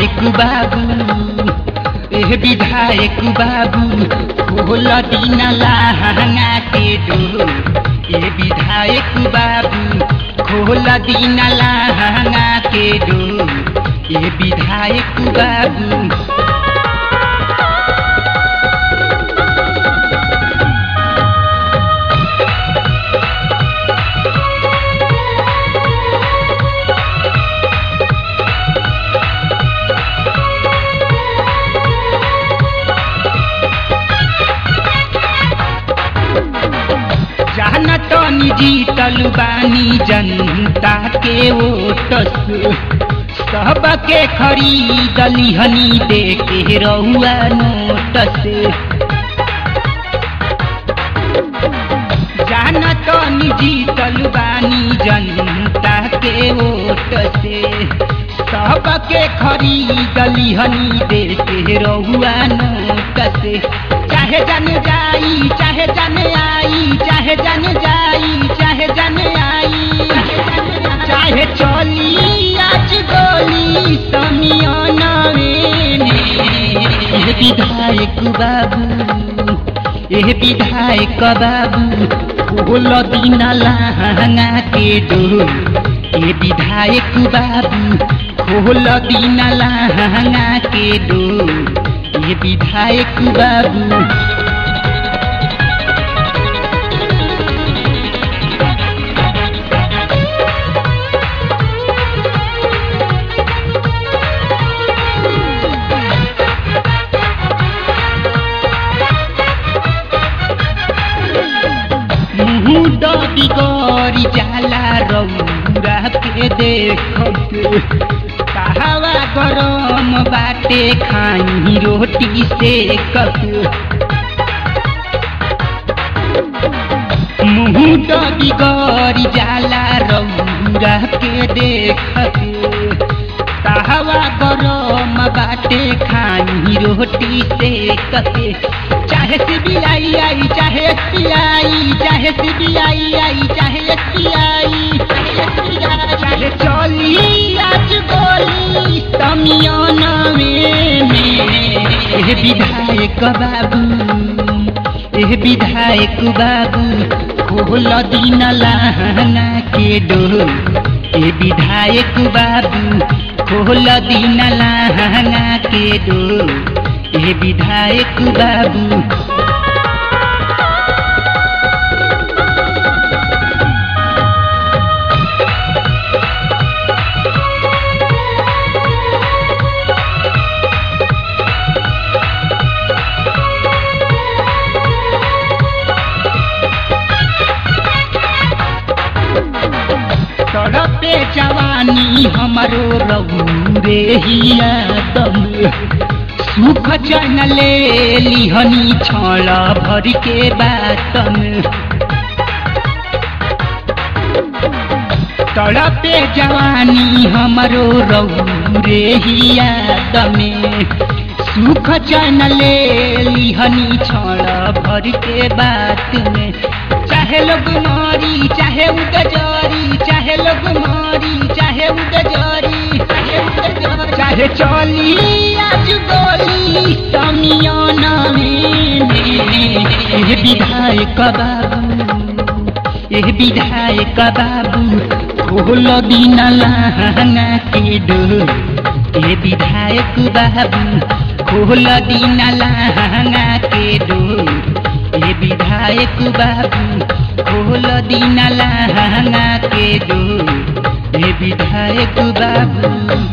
विधायक बाबू एह विधायक बाबू खोल दिन लहंगा के डोर ए विधायक बाबू खोल दिन लहंगा के डोर ए विधायक बाबू जानत जीतल बानी जनता के ओट से सबके खरीदली हनी दे के रहुआ नोट से जानत जीतल बानी जनता के ओट से सबके खरीदली हनी दे के रहुआ नोट से चाहे जन जाई चाहे जन आई चाहे जन जाई चाहे जन आई चाहे चली आज गोली समियाना में एह विधायक बाबू एह विधायक बाबू खोल दिन लहंगा के डोर ए विधायक बाबू खोल दिन लहंगा के डोर ये विधायक बाबू मुँह बिगड़ी जाला रौरा के देखत कहवा गरम बाटे खाई रोटी से कप मुँह बिगड़ी जाला रौरा के देखत कहवा गरम बाटे खाई रोटी से कते चाहे सीबीआई आई चाहे एसबीआई चाहे सीबीआई आई चाहे एसबीआई चाहे चली आज गोली समियाना में एह विधायक बाबू एह विधायक बाबू खोल दिन लहंगा के डोर ए विधायक बाबू खोल दिन लहंगा के डोर ए विधायक बाबू तड़पे जवानी हमरो रहू रे हिया दम सुख चन ले लिहनी छल भर के बातन तड़पे जवानी हमरो रहू रे हिया दमे सुख चन ले लिहनी छल भर के बात में चाहे लोग मारी चाहे उगजरी चाहे लोग मारी चाहे उगजरी चाहे उगजरी चाहे चली आज गोली समियाना में एह विधायक बाबू एह विधायक बाबू खोल दिन लहंगा के डोर ए विधायक बाबू खोल दिन लहंगा के डोर ए विधायक बाबू खोल दिन लहंगा के डोर ए विधायक बाबू